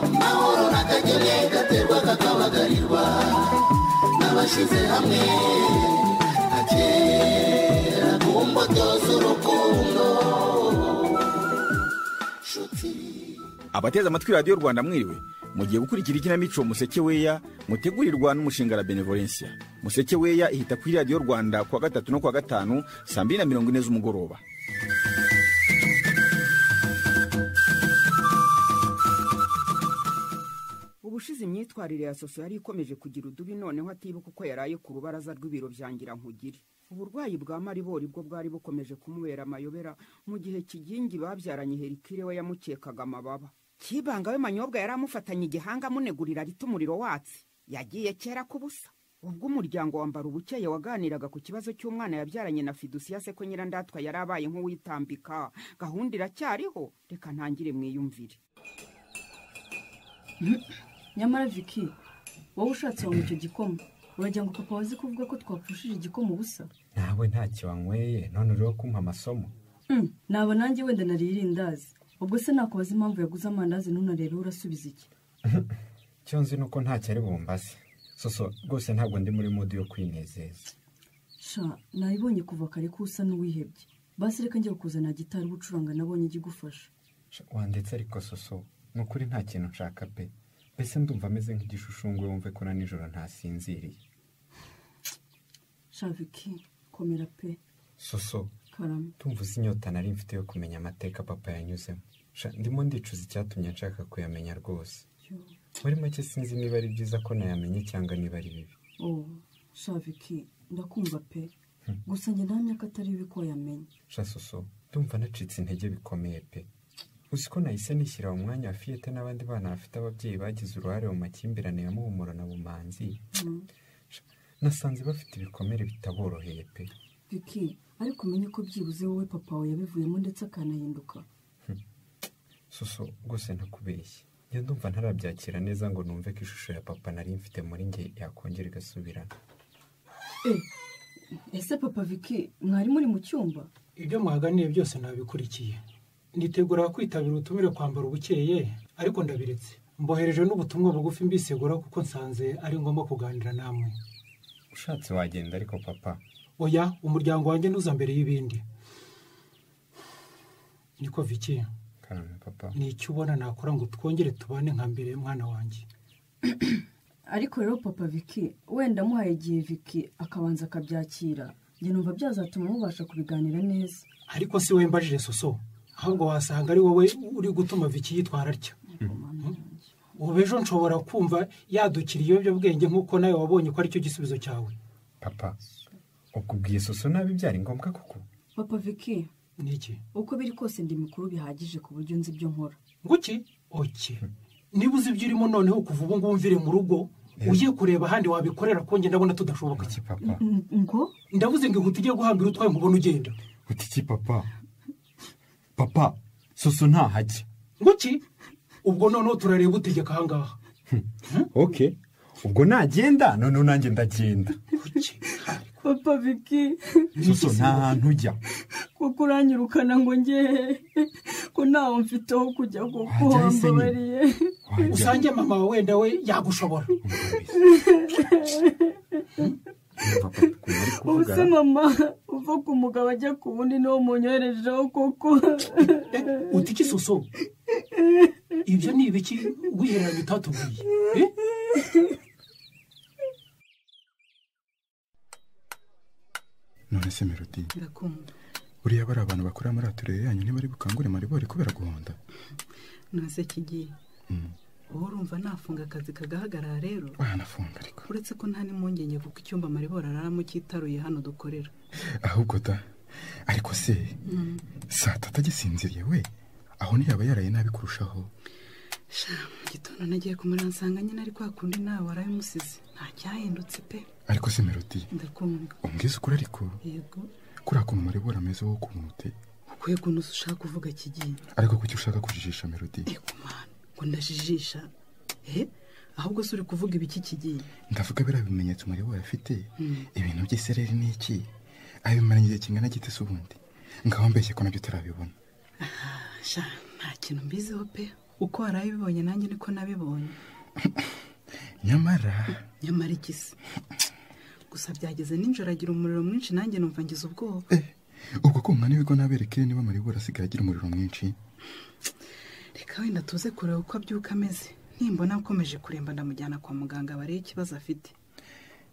amahoro ntakagere gaterwa kakabagarirwa n'abashyize hamwe nka kera ku mbuto z'urukundo nshuti abateze amatwi radiyo rwanda mwiriwe mugiye gukurikira ikinamico museke weya mutegurirwa n'umushinga la benevolencia museke weya ihita kuri radiyo rwanda kuwa gatatu no kuwa gatanu saa mbiri na mirongo ine z'umugoroba ubushize imyitwarire ya soso yari ikomeje kugira udubi noneho atibuka uko yaraye ku rubaraza rw'ibiro bya nkugire uburwayi bwa maribori bwo bwari bukomeje kumubera amayobera mu gihe kigingi babyaranye herikire we yamukekaga amababa kibanga we manyobwa yari amufatanye igihanga amunegurira rita umuriro watsi yagiye kera kubusa ubwo umuryango wa mbarubukeye waganiraga ku kibazo cy'umwana yabyaranye na fidusiya se ko nyirandatwa yari abaye nk'uwitambika gahunda iracyariho reka ntangire mwiyumvire nyamara viki wowe ushatse wanywa icyo gikoma uragira ngo papa wazi kuvuga ko twapfushije igikoma ubusa nawe ntacyo wanyweye none uriho kumpa amasomo Mm, naba nanjye wenda nariye irindazi ubwo se nakubaza impamvu yaguze amandazi none rero urasubiza iki icyo nzi ni uko ntacyo ari bumbaze soso rwose ntabwo ndi muri mudu yo kwinezeza sha nayibonye kuva kare ko usa n'uwihebye basi reka njye kuzana gitari ubucuranga nabonye ijya igufasha Sha, wandetse ariko soso ni ukuri nta kintu nshaka pe mbese ndumva ameze nk'igishushushungwe wumve ko na nijoro ntasinziriye sha viki komera pe soso karama tumva uzi inyota nari mfite yo kumenya amateka papa yanyuzemo Sha, ndimo ndicuza icyatumye nshaka kuyamenya rwose yo muri make sinzi niba ari byiza ko nayamenye cyangwa niba ari bibi oh sha viki ndakumva pe gusa njye ntamya ko atari bibi ko wayamenye Sha soso ndumva nacitse intege bikomeye pe uzi ko nahise nishyira mu mwanya wa fiyete n'abandi bana bafite ababyeyi bagize uruhare mu makimbirane ya muhumuro na bumanzi Mm. Sha, nasanze bafite ibikomere bitaboroheye pe viki ariko umenye ko byibuze wowe papa wawe yabivuyemo ndetse akanahinduka soso rwose ntakubeshye njya ndumva ntarabyakira neza ngo numve ko ishusho ya papa nari mfite muri nge yakongera igasubirana Eh, ese papa viki mwari muri mu cyumba ibyo muhaganiye byose nabikurikiye nitegura kwitabira ubutumire kwambara ubukeye ariko ndabiretse mbohereje n'ubutumwa bugufi mbisegura kuko nsanze ari ngombwa kuganira namwe ushatse wagenda ariko papa oya umuryango wanjye ntuza mbere y'ibindi niko viki karame papa ni icyo ubona nakora ngo twongere tubane nka mbere mwana wanjye ariko rero papa viki wenda amuhaye igihe viki akabanza akabyakira njye numva byazatuma mubasha kubiganira neza ariko si we mbajije soso ahubwo wasanga ari wowe uri gutuma viki yitwara atya Mama wanjye. ubu ejo nshobora kumva yadukira ibiyobyabwenge nk'uko nawe wabonye ko aricyo gisubizo cyawe papa ukubwiye soso nabi byari ngombwa koko papa viki ni iki uko biri kose ndi mikuru bihagije ku buryo nzi ibyo nkora nguki oke niba uzi ibyo urimo noneho kuva ubu ngubu mvire mu rugo Eh. ujye kureba ahandi wabikorera konge ndabona tudashoboka iki papa N- ngo ndavuze ngo inkuta ujye guhambira utwaye nkubona ugenda uti iki papa papa soso ntahajye nguki ubwo noneho turareba utegeka ahangaha oke ubwo nagenda noneho nanjye ndagenda Guki. papa viki soso nta hantu ujya kuko uranyirukana ngo njye ko ntawe mfiteho kujya kuko Wajya ahise wambabariye nyine. wajya usange mama wawe wenda we yagushobora Umva papa ukuntu ari ubu kuvuga se mama uva ku mugabo ajya ku wundi niwo munyoherejeho kuko Eh, uti iki soso ibyo ni ibiki wihereranye utatubwiye Eh? none se melodi ndakumva buriya bari abantu bakorera muri aturere yanyu ntibari bukangure maribori kubera guhonda ntase kigiye wowe urumva nafunga akazi kagahagarara rero wanafunga ariko uretse ko nta n'impungenge kuko icyumba maribora araramo cyitaruye hano dukorera ahubwo da ariko se saa tatu agisinziriye we aho ntiyaba yaraye nabi kurushaho sha mu gitondo nagiye kumurira nsanga nyine ari kwa kundi nawe waraye umusize nta cyahindutse pe ariko se melodi ndakumva umbwiza ukuri ariko yego kuriya kuntu maribori ameze wowe ukuntu ute ukwiye kuntu ushaka kuvuga kigiye ariko kuki ushaka kujijisha melodi ego mwana ngo ndajijisha eh ahubwo se uri kuvuga ibiki kigiye ndavuga biriya bimenyetso maribori afite ibintu by'isereri ni iki abimaranye igihe kingana gite se ubundi ngaho mbeshye ko nabyo turabibona sha nta kintu mbiziho pe uko warabibonye nanjye niko nabibonye nyamara nyamara iki se gusa byageze nijoro agira umuriro mwinshi nanjye numva ngize ubwoba eh, ubwo ko umwanya w'igo nabereke niba maribura asigaye agira umuriro mwinshi reka wenda tuze kureba uko abyuka ameze nimbona akomeje kuremba ndamujyana kwa muganga barebe ikibazo afite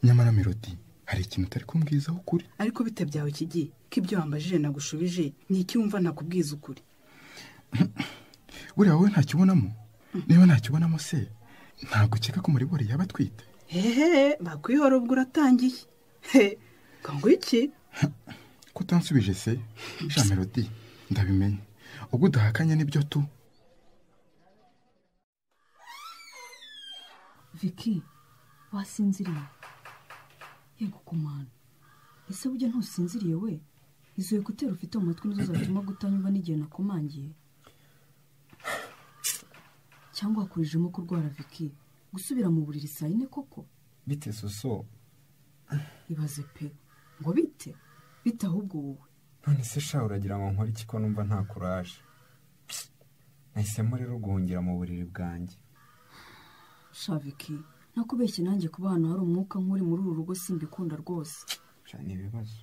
nyamara melodi hari ikintu utari kumbwizaho ukuri ariko bite byawe kigiye ko ibyo wambajije nagushubije ni iki wumva ntakubwiza ukuri buriya wowe ntakibonamo niba ntakibonamo se ntabwo ukeka ko maribura yaba atwite hehe bakwihora ubwo uratangiye he ngo ngo iki ko utansubije se sha melodi ndabimenye ubwo udahakanye nibyo tu Vicky wasinziriye yego kumana ese burya ntusinziriye we izo ekuteri ufite mu matwi nizo zatuma kutanyumva n'igihe nakomangiye cyangwa wakurijemo kurwara Vicky gusubira mu buriri saa yine koko bite soso ibaze pe ngo bite bite ahubwo wowe none se sha uragira ngo nkore iki ko numva nta kuraje Psst. nahisemo rero guhungira mu buriri bwanjye sha Vicky nakubeshye nanjye kuba ahantu hari umwuka nk'uri muri uru rugo simbikunda rwose Sha, ni ibibazo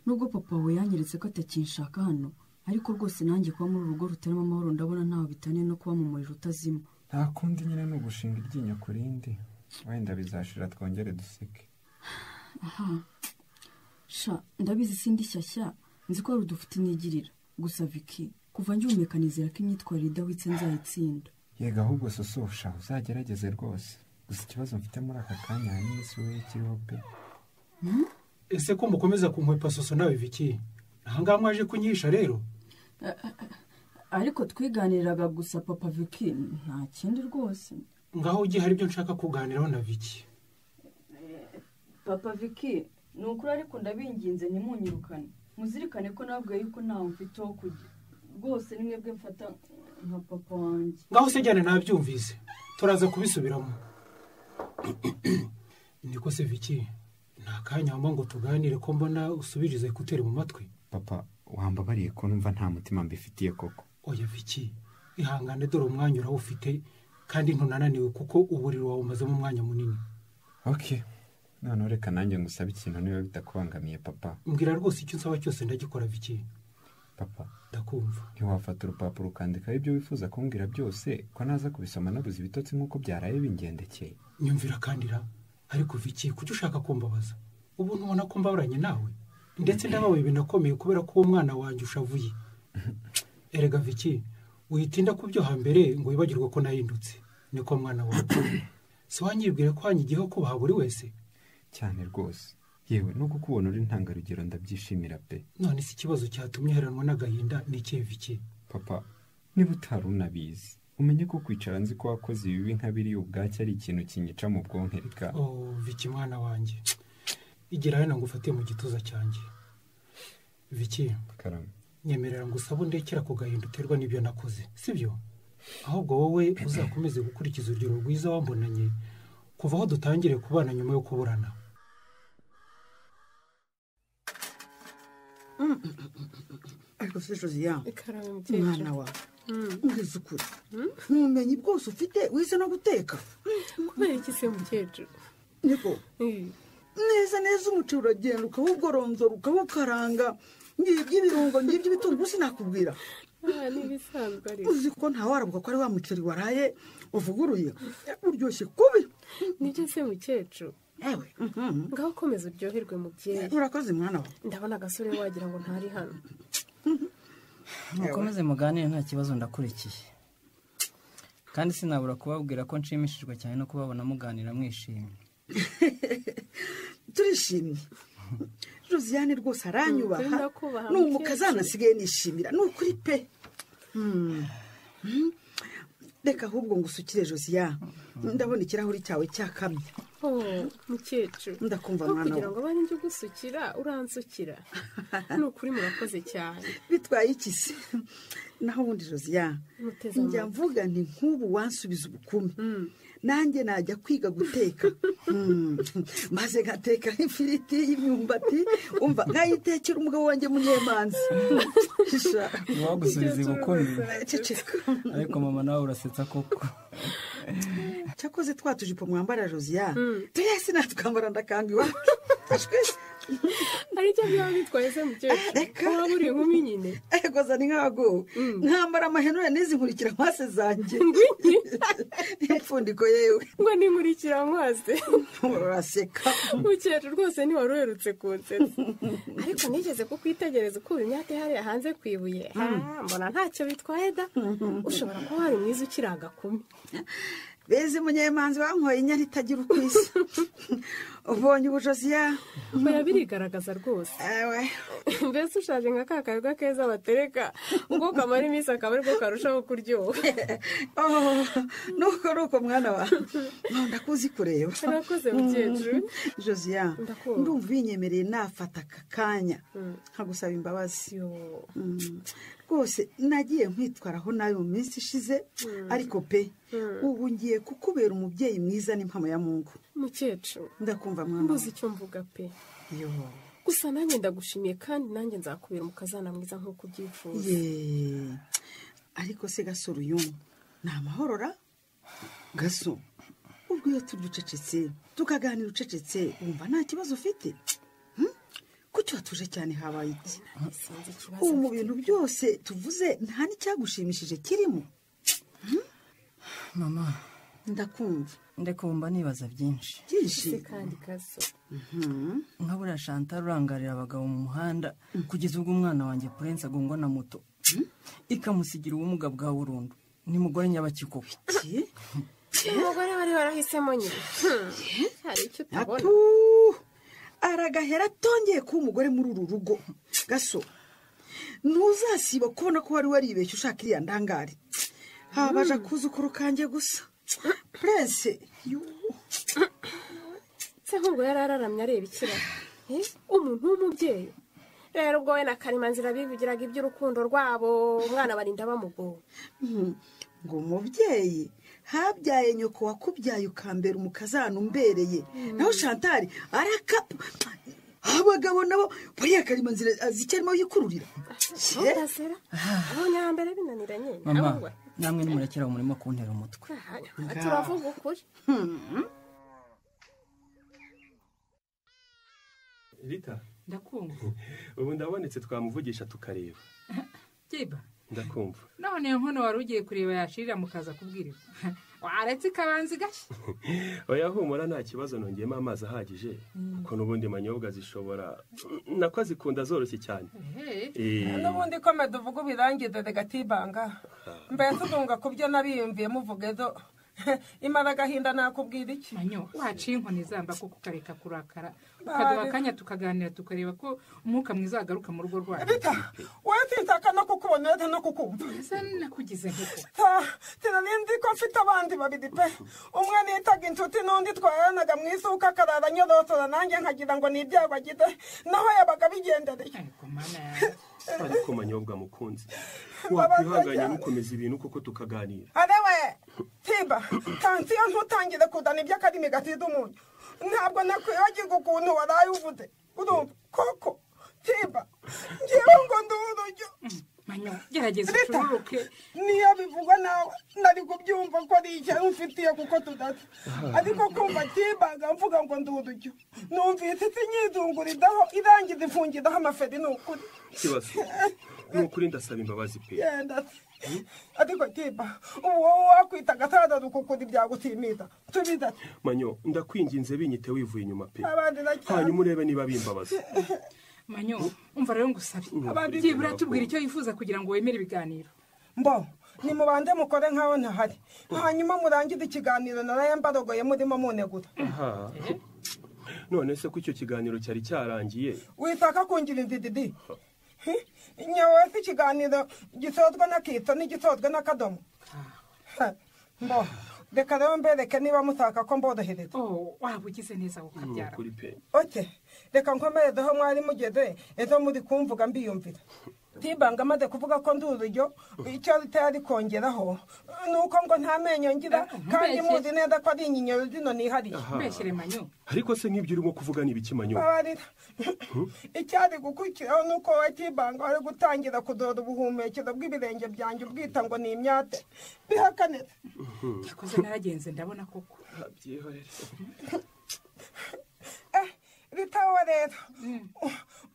nubwo papa we yanyeretse ko atakinshaka hano ariko rwose nanjye kuba muri uru rugo rutarimo amahoro ndabona ntaho bitaniye no kuba mu muriro utazima nta kundi nyine ni ugushinga iryinyo ku rindi wenda bizashira twongere duseke aha sha ndabizi sindi shyashya nzi ko hari udufite inyigirira gusa Vicky kuva ngihumeka nizera ko imyitwarire idahwitse nzayitsinda yega ahubwo soso sha uzagerageze rwose gusa ikibazo mfite muri aka kanya hanini si wowe kiriho pe ese ko mukomeza kunkwepa soso nawe biki ahangaha mwaje kunyihisha rero ariko twiganiraga gusa papa Vicky nta kindi rwose ngaho ugiye hari ibyo nshaka kuganiraho na viki papa Vicky ni ukuri ariko ndabinginze ntimunyirukane muzirikane ko nabwiye yuko ntawe mfite wo kujya rwose ni mwebwe mfata nka papa wanjye ngaho se jyana nabyumvise turaza kubisubiramo niko se viki nta kanya wamva ngo tuganire ko mbona usubiriza ekuteri mu matwi papa wambabariye ko numva nta mutima mbifitiye koko oya viki ihangane dore umwanya urawufite kandi ntunananiwe kuko uburiro wawumazemo umwanya munini ok noneho reka nanjye ngusabe ikintu niba bitakubangamiye papa mbwira rwose icyo nsaba cyose ndagikora viki papa ndakumva ntiwafata urupapuro ukandikaho ibyo wifuza kumbwira byose ko naza kubisoma nabuze ibitotsi nk'uko byaraye bingendekeye nyumvira kandi ra ariko viki kuki ushaka kumbabaza ubu ntubona ko mbaburanye nawe ndetse ndababaye binakomeye kubera ko uwo mwana wanjye ushavuye erega viki witinda ku byo hambere ngo wibagirwe ko nahindutse niko mwana wawe si wanyibwire ko wanyigiyeho kubaha buri wese cyane rwose yewe no kukubona uri intangarugero ndabyishimira pe none si ikibazo cyatumye heranwa n'agahinda ni ikihe viki papa niba utari unabizi umenye ko kwicara nzi ko wakoze ibibi nka biriya ubwacyo ari ikintu kinyica mu bwonko reka oh viki mwana wanjye igira hano ngufate mu gituza cyanjye viki karame nyemerera ngo usabe undekera ku gahinda uterwa n'ibyo nakoze sibyo ahubwo wowe uzakomeze gukurikiza urugero rwiza wambonanye kuva aho dutangire kubana nyuma yo kuburana ariko se josiane ikaramu umwana wawe mbwiza ukuri ubumenyi bwose ufite wize no guteka kubera iki se mukecuru niko neza neza umuceri uragenda ukawugoromzora ukawukaranga ngiye iby'ibirungo ngiye iby'ibitunguru sinakubwira aha ni ibisanzwe ariko uzi ko ntawarabuka ko ari wa muceri waraye uvuguruye uryoshye kubi nibyo se mukecuru yewe mhm. ngaho ukomeza uryoherwe mubyeyi urakoze mwana wawe ndabona agasore wagira ngo ntari hano mukomeze muganire nta kibazo ndakurikiye kandi sinabura kubabwira ko nshimishijwe cyane no kubabona muganira mwishimye turishimye josiane rwose aranyubaha Ukunda kubaha ni umukazana asigaye nishimira ni ukuri pe Mm. Mm. reka ahubwo ngo usukire josiane ndabona ikirahuri cyawe cyakamye oh mukecuru Ndakumva, Aho mwana kugira wa- ngo abane njye ugusukira uransukira ni ukuri murakoze cyane bitwaye iki se naho ubundi josiane Muteze njya mvuga nti nk'ubu wansubiza ubukume nanjye najya kwiga guteka Hmm. maze nkateka nk'ifiriti y'imyumbati umva nkayitekera umugabo wanjye munyemanzi Sha. Uwagusubiza ibukumi. ceceka ariko mama nawe urasetsa koko cyakoze twa tujipo mwambara josiya Mm. twese natwambara ndakanga iwacu aricyo byaba bitwaye se mukecuru waba uri inkumi nyine ego zani nk'abagowe nkambara amahenure n'izinkurikira amaso zanjye impfundiko yewe ngo ninkurikira amazi uraseka mukecuru rwose ntiwari uherutse kunsetsa ariko nigeze kukwitegereza ukuba imyaka ihariye hanze ku ibuye Ha, mbona ntacyo bitwaye da ushobora kuba wari mwiza ukiri agakumi beze munyemanzi bankoye inyana itagira uko isa ubonye ubujosiya oya birigaragaza rwose mbese ushaje nka ka karwa keza batereka ubwo kamara iminsi akaba aribwo karushaho kuryoha nuko nuko mwana wa ndakuzi kureba Urakoze, mukecuru. josiya Ndakumva. ndumva ubinyemereye nafata aka kanya nkagusaba imbabazi Mm. rwose nagiye nkwitwaraho nabi mu minsi ishize Mm. ariko pe Mm. ubu ngiye kukubera umubyeyi mwiza n'impamo ya mungu mukecuru ndakumva mwana mbuze icyo mvuga pe yo gusa nanjye ndagushimiye kandi nanjye nzakubera umukazana mwiza nk'uko ubyifuza ye ariko se gasore uyu ni amahorora gaso ubwo iyo turya ucecetse tukaganira ucecetse wumva nta kibazo ufite Hmm? kuki watuje cyane habaye iki sinzi ikibazo ubu mu bintu byose tuvuze nta n'icyagushimishije kirimo mama ndakumva ndekumva nibaza byinshi byinshi se kandi kaso nka buriya shanta urangarira abagabo mu muhanda kugeza ubwo umwana wanjye purense agongwa na moto ikamusigira ubumuga bwa burundu ni mugore nyabakikuwe umugore wari warahisemo nyine Hmm. hari icyo utabona atu aragahera atongeye kuba umugore muri uru rugo gaso ntuzasiba kubona ko wari waribeshye ushaka iriya ndangare habaje akuzukuru kanjye gusa purense se nk'ubwo yari araramye areba ikiraro Eh, umuntu w'umubyeyi rero ubwo we na karimanzira bivugiraga iby'urukundo rwabo umwana barinda bamugowe Mhm. ngo umubyeyi habyaye nyoko wakubyaye ukambera umukazana umbereye naho shantari araka abagabo nabo buriya karimanzira azi icyo arimo yikururira Ye. Ndasera abonye iya mbere binaniranye mama namwe nimurekera umurimo kuntera umutwe turavuga ukuri rita ndakumva ubu ndabonetse twamuvugisha tukareba byiba ndakumva none iyo nkono wari ugiye kureba yashirira mukaza kubwirwa waretse ikabanza igashya oya humura nta kibazo nongeyemo amazi ahagije Mm. kuko n'ubundi manyobwa zishobora nako zikunda zoroshye cyane Eh. n'ubundi kome tuvuga ubirangire regatibanga mbese ugunga ku byo nariyumviye muvuge do imara agahinda nakubwira iki waciye inkoni zamba kuko ukareka kurakara ukaduha Bari. akanya tukaganira tukareba ko umwuka mwiza wagaruka mu rugo rwacu wowe sinshaka no kukubona uretse no kukumva ese nakugize nk'uko tirarinzi ko mfite abandi babiri pe umwe nitaga inshuti n'undi twaranaga mu isuka akarara anyorotora nanjye nkagira ngo ni ibyago agize naho yabaga abigendereye ariko manyobwa mukunzi wakwihanganye ntukomeze ibintu kuko tukaganira arewe tiba tansiyo ntutangire kuzana iby'akarimi gasize umunyu ntabwo nakwibagirwa ukuntu waraye uvuze urumva koko tiba ngewe ngo ndurujyo gerageza ucururuke niyo bivugwa nawe nari kubyumva ko ari icyo mfitiye kuko tudasa ariko kumva tibaga mvuga ngo ndurujyo numvise isi nyizunguridaho irangiza ifungiraho amaferi ni ukuri ikibazo ni ukuri ndasaba imbabazi pe genda se. ariko tiba ubu wowe wakwitaga sadadu kukuri byagutimiza tubiza ati manyo ndakwinginze binyite wivuye inyuma pe abandi nacyo hanyuma urebe niba bimbabaza manyo umva rero ngusabe Abandi- byibura tubwira icyo yifuza kugira ngo wemere ibiganiro mbo nimubanze mukore nkaho ntahari hanyuma murangire ikiganiro naraye mbarogoye murimo munegura aha none se ko icyo kiganiro cyari cyarangiye witaka kungira inzididi nyawe si ikiganiro gisozwa n'akitso n'igisozwa n'akadomo Ha, mbo reka rero mbereke niba mushaka ko mborohereza waba ugize neza ukabyara kuri pe oke reka nkomeredeho mwari mugeze ejo muri kumvuga mbiyumvira ntibanga amaze kuvuga ko ndi urujyo icyo ritari ari kongeraho ni uko ngo nta menyo ngira kandi muzi neza ko ari inyinyero zino nihariye Aha. Mbeshyere manyo. ariko se nk'ibyo urimo kuvuga ni ibiki manyo babarira icyari gukurikiraho ni uko wowe kibanga wari gutangira kudora ubuhumekero bw'ibirenge byanjye ubwita ngo ni imyate bihakanira Yakoze naragenze ndabona koko ritaho rero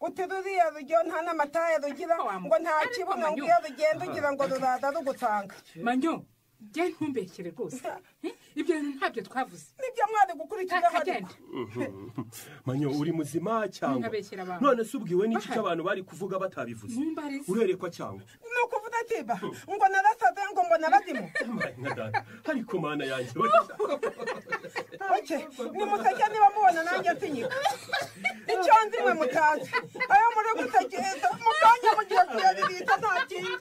utiruriye rujyo nta n'amataye rugira ngo nta kibuno ngwiyo rugenda ugira ngo ruraza rugutanga manyo jya ntumbeshyere rwose Eh, ibyo bintu ntabyo twavuze nibyo mwari gukurikiraho ariko manyo uri muzima cyangwa Ntabeshyera abantu. none se ubwiwe n'iki cy'abantu bari kuvuga batabivuze Mumbarize. urerekwa cyangwa ni ukuvuga atiba ngo narasaze ngo ngo narazimu nka data ariko mana yanjye oke nimuseke niba mubona nanjye nsinyika icyo nzimwe mutazi ayo muri gutekereza mu kanya mugiye kuyabirita nta kintu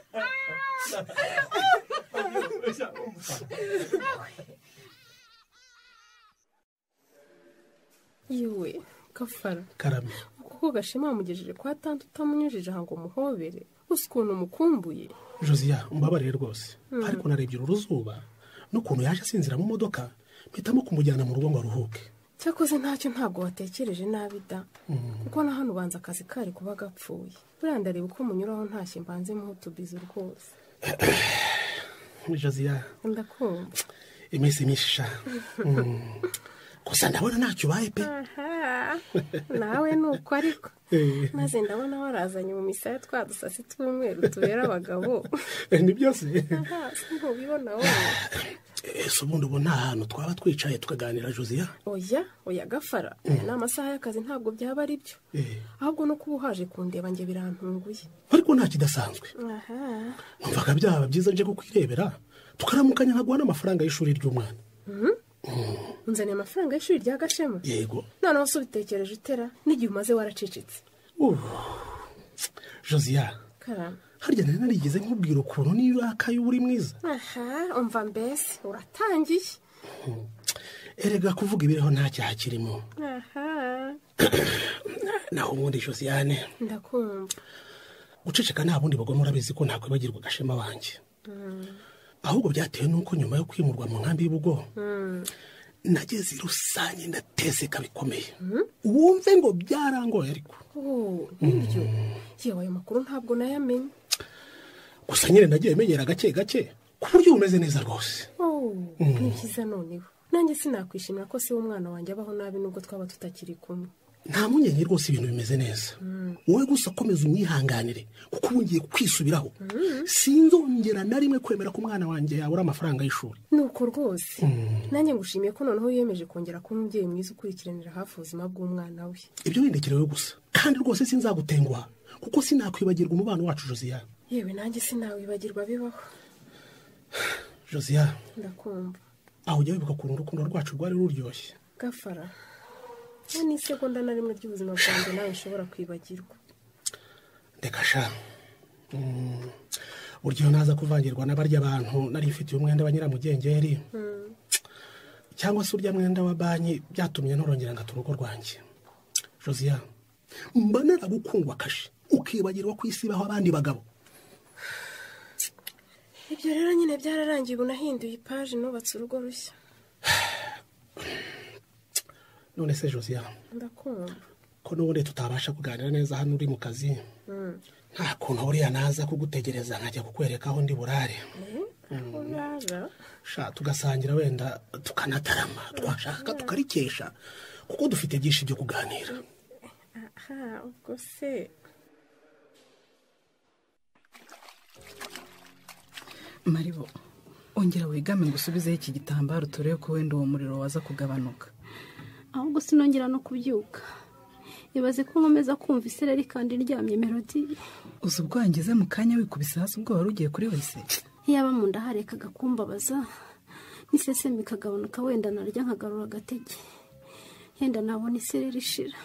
yewe gafara karame kuko gashema yamugejeje kwa tante utamunyujije aha ngo umuhobere gusa ukuntu umukumbuye josiya umbabarire rwose Mm. ariko narebye uru ruzuba n'ukuntu yaje asinzira mu modoka mpitamo kumujyana mu rugo ngo aruhuke cyakoze ntacyo ntabwo watekereje nabi da Mm. kuko na hano ubanza akazi kari kuba gapfuye buriya ndareba uko munyuraho ntashye mbanzemo utubizo rwose josiya ndakumva iminsi misha gusa ndabona ntacyo ubaye pe Aha, nawe ni uko ariko Eh, maze ndabona warazanye mu misaya twa dusasi tw'umweru tubera abagabo eh, ni byose aha si ntubibona wowe ese ubundi ubu nta hantu twaba twicaye tukaganira josiya oya oya gafara aya ni amasaha y'akazi ntabwo byaba ari byo Eh, ahubwo no kuba uhaje kundeba njye birantunguye ariko nta kidasanzwe aha numvaga byaba byiza nje kukwirebera tukaramukanya nkaguha n'amafaranga y'ishuri ry'umwana Mhm. unzaniye amafaranga y'ishuri rya gashema yego noneho se ubitekereje utera n'igihe umaze waracecetse Uh, josiya karame harya nari narigeze nkubwira ukuntu niyo urakaye uba uri mwiza aha umva mbese uratangiye erega kuvuga ibiriho nta cyaha kirimo aha naho ubundi josiyane ndakumva guceceka nta bundi bagomba urabizi ko nakwibagirwa gashema wanjye ahubwo byatewe n'uko nyuma yo kwimurwa mu nkambi y'ubugo nageze i rusange ndateseka bikomeye wumve ngo byarangoye ariko nibyo yewe ayo makuru ntabwo nayamenye gusa nyine nagiye menyera gake gake ku buryo umeze neza rwose Oh, Mm. ni byiza noneho nanjye sinakwishimira ko se w'umwana wanjye abaho nabi nubwo twaba tutakiri kumwe nta mpungenge rwose ibintu bimeze neza wowe gusa komeza umwihanganire kuko ubu ngiye kwisubiraho sinzongera na rimwe kwemera ko umwana wanjye yabura amafaranga y'ishuri ni uko rwose nanjye ngushimiye ko noneho wiyemeje kongera kuba umubyeyi mwiza ukurikiranira hafi ubuzima bw'umwana we ibyo windekerewe gusa kandi rwose sinzagutenguha kuko sinakwibagirwa umubano wacu josiya yewe nanjye sinawibagirwa bibaho josiya ndakumva aho ujya wibuka ukuntu urukundo rwacu rwari ruryoshye gafara we ni isegonda na rimwe ry'ubuzima bwanjye nawe nshobora kwibagirwa reka sha Mm. burya iyo naza kuvangirwa n'abarya abantu nari mfitiye umwenda wa nyiramugengeri Mm. cyangwa se urya mwenda wa banki byatumye nturongera ngata urugo rwanjye josiya mba naragukundwa kashe ukibagirwa ku isi baho abandi bagabo ibyo rero nyine byararangiye ubu nahinduye ipaji nubatse urugo rushya none se josiya ndakumva ko n'ubundi tutabasha kuganira neza hano uri mu kazi Mm. nta kuntu buriya naza kugutegereza nkajya kukwereka aho ndi burare Eh, aho urara sha tugasangira wenda tukanatarama twashaka tukarikesha kuko dufite byinshi byo kuganira aha ubwo se maribo ongera wegame ngo usubizeho iki gitambaro turebe ko wenda uwo muriro waza kugabanuka ahubwo sinongera no kubyuka ibaze ko nkomeza kumva isereri kandi iryamye melodi uzi ubwo wangeze mu kanya wikubise hasi ubwo wari ugiye kuri wese yaba mu nda harekaga kumbabaza n'isesemi ikagabanuka wenda narya nkagarura agatege yenda nabona isereri ishira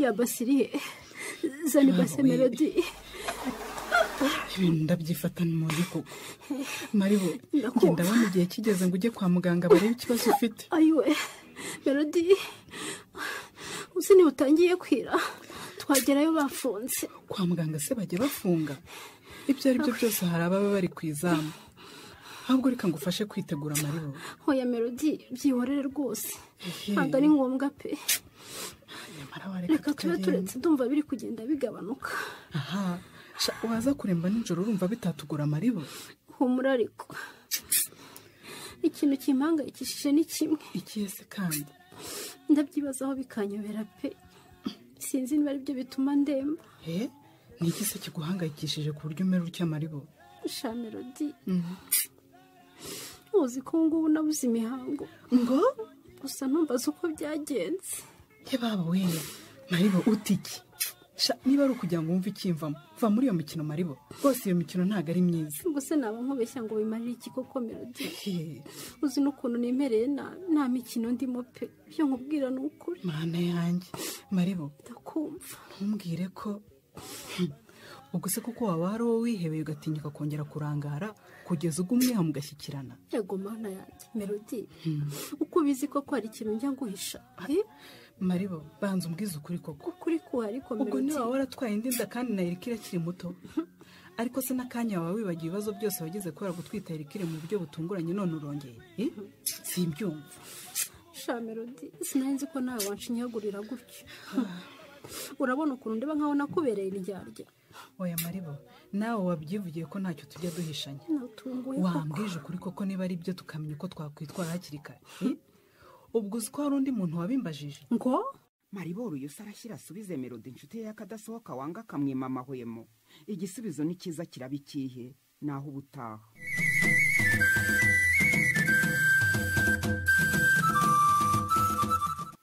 yabasiriye zana ibase Wowe. melodi ibintu ndabyifatana umubiri kuko maribo genda abona igihe kigeze ngo ujye kwa muganga barebe ikibazo ufite ayiwe melodi uzi niba utangiye kwira twagerayo bafunze kwa muganga se bajya bafunga ibyo ari byo byose hari ababa bari ku izamu ahubwo reka ngufashe kwitegura amariro hoya melodi byihorere rwose Ehe. ntabwo ari ngombwa pe reka tube tugende. turetse ndumva biri kugenda bigabanuka aha sha, waza kuremba nijoro urumva bitatugura amaribo humura ariko ikintu kimpangayikishije ni kimwe ikihe se kandi ndabyibazaho bikanyobera pe sinzi niba aribyo bituma ndemba he ni iki se kiguhangayikishije ku buryo umera utya amaribo sha melodi uzi ko ngubu nabuze imihango ngo gusa ntumbaze uko byagenze he baba we maribo utiki sha niba ari ukujya ngo wumve ikimvamo va muri iyo mikino maribo rwose iyo mikino ntabwo ari myiza gusa naba nkubeshya ngo wimarire iki koko melodi He, uzi n'ukuntu nemereye nabi nta mikino ndimo pe ibyo nkubwira ni ukuri mana yanjye maribo ndakumva ntumbwire ko Hmm. ubwo se kuko waba hari uwo wihebeye ugatinyuka kongera kurangara kugeza ubwo umwiha mugashyikirana yego mana yanjye melodi Hmm. uko ubizi koko hari ikintu njya nguhisha eh? maribo banza umbwize ukuri koko ukuri kuhari ubwo melodi. niba waratwaye indi nda kandi na erikire akiri muto ariko se n'akanya wawe wibagiwe ibibazo byose wagize kubera gutwita erikire mu buryo butunguranye none urongeye Eh? simbyumva sha melodi sinanzi ko nawe wanshinyagurira gutyo urabona ukuntu ndeba nkaho nakubereye indyarya oya maribo nawe wabyivugiye ko ntacyo tujya duhishanya natunguye koko wambwije ukuri koko niba ari byo tukamenya uko twakwitwara hakiri kare Eh? ubwo uzi ko hari undi muntu wabimbajije ngo mariboro iyo se arashyira asubize melodi inshuti ye y'akadasohoka wanga akamwima amahwemo igisubizo ni cyiza kiraba ikihe naho ubutaha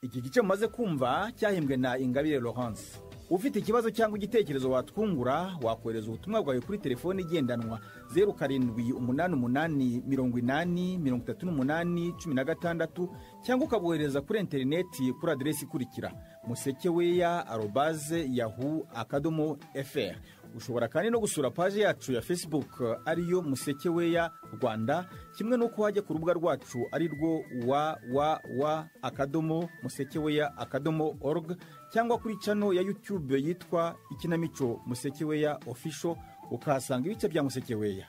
iki gice mumaze kumva cyahembwe na ingabire laurence ufite ikibazo cyangwa igitekerezo watwungura wakohereza ubutumwa bwawe kuri telefone igendanwa zeru karindwi umunani umunani mirongo inani mirongo itatu n'umunani cumi na gatandatu cyangwa ukabohereza kuri interineti kuri aderesi ikurikira musekeweya arobaze yahu akadomo fr ushobora kandi no gusura paji yacu ya facebook ariyo musekeweya rwanda kimwe n'uko wajya ku rubuga rwacu ari rwo www akadomo musekeweya akadomo org cyangwa kuri cano ya youtube yitwa ikinamico musekeweya official ukahasanga ibice bya musekeweya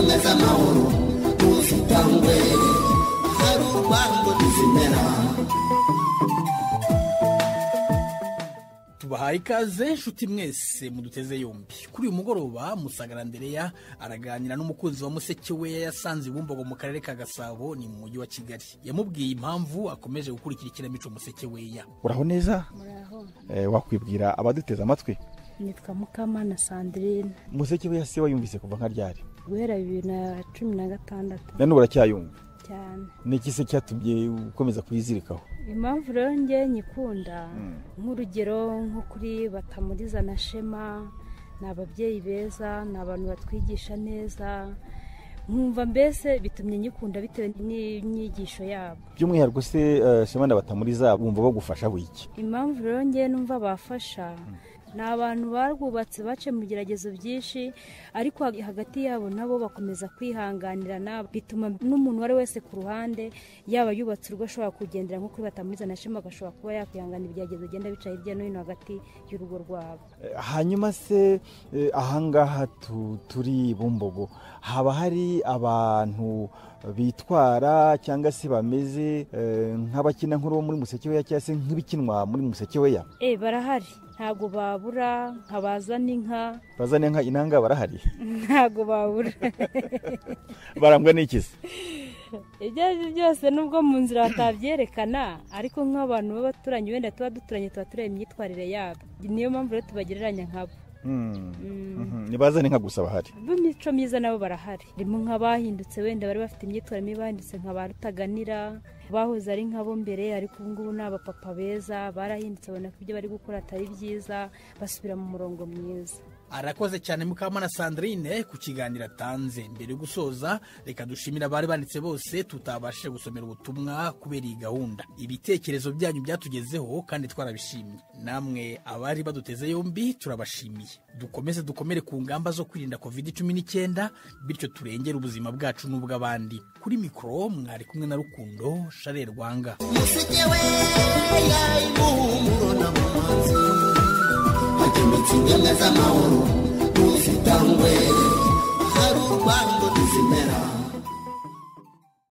neza amahoro ntuzitangwe hari urwango ntizimera tubahaye ikaze nshuti mwese muduteze yombi kuri uyu mugoroba musagara ndereya araganira n'umukunzi wa museke we yasanze i bumbogo mu karere ka gasabo ni mu mujyi wa kigali yamubwiye impamvu akomeje gukurikira ikinamico museke weya uraho neza wakwibwira abaduteze amatwi nitwa mukamana sandrine musekeweya se wayumvise kuva nka ryari guhera bibiri na cumi na gatandatu nanone uracyayumva cyane ni iki se cyatumye ukomeza kuyizirikaho impamvu rero njye nyikunda Mm. nk'urugero nko kuri batamuriza na shema ni ababyeyi beza ni abantu batwigisha neza nkumva mbese bitumye nyikunda bitewe n'inyigisho yabo by'umwihariko se eh, shema ndabatamuriza bumva bagufasha wiki impamvu rero njye numva bafasha ni abantu barwubatse bace mu bigeragezo byinshi ariko hag- hagati yabo nabo bakomeza kwihanganirana bituma n'umuntu uwo ari wese ku ruhande yaba yubatse urugo ashobora kugendera nko kuri batamuriza na shema agashobora kuba yakwihanganira ibigeragezo bigenda bica hirya no hino hagati y'urugo rwabo Eh, hanyuma se eh, ahangaha tu- turi bumbogo haba hari abantu bitwara cyangwa se bameze eh, nk'abakina nkuru bo muri musekeweya cyangwa se nk'ibikinwa muri musekeweya eh barahari ntabwo babura nkabazana inka bazane nka inanga barahari ntabwo babura barangwa n'ikizi ibyo ari byo byose nubwo mu nzira batabyerekana ariko nk'abantu b'abaturanyi wenda tuba duturanye tuba tureba imyitwarire yabo niyo mpamvu rero tubagereranya nkabo ntibazane nka gusa bahari b'imico myiza nabo barahari harimo nk'abahindutse wenda bari bafite imyitwarire mibi bahindutse nka ba rutaganira bahoze ari nk'abo mbere ariko ubu ngubu ni abapapa beza barahindutse babona ko ibyo bari gukora atari byiza basubira mu murongo mwiza arakoze cyane mukamana sandrine ku kiganiro atanze mbere yo gusoza reka dushimire abari banditse bose tutabashije gusomera ubutumwa kubera iyi gahunda ibitekerezo byanyu byatugezeho kandi twarabishimye namwe abari baduteze yombi turabashimiye dukomeze dukomere ku ngamba zo kwirinda covid cumi n'icyenda bityo turengere ubuzima bwacu n'ubw'abandi kuri mikoro mwari kumwe na rukundo share rwanga hakemutse ingemwe z'amahoro n'uzitangwe hari urwango ntizimera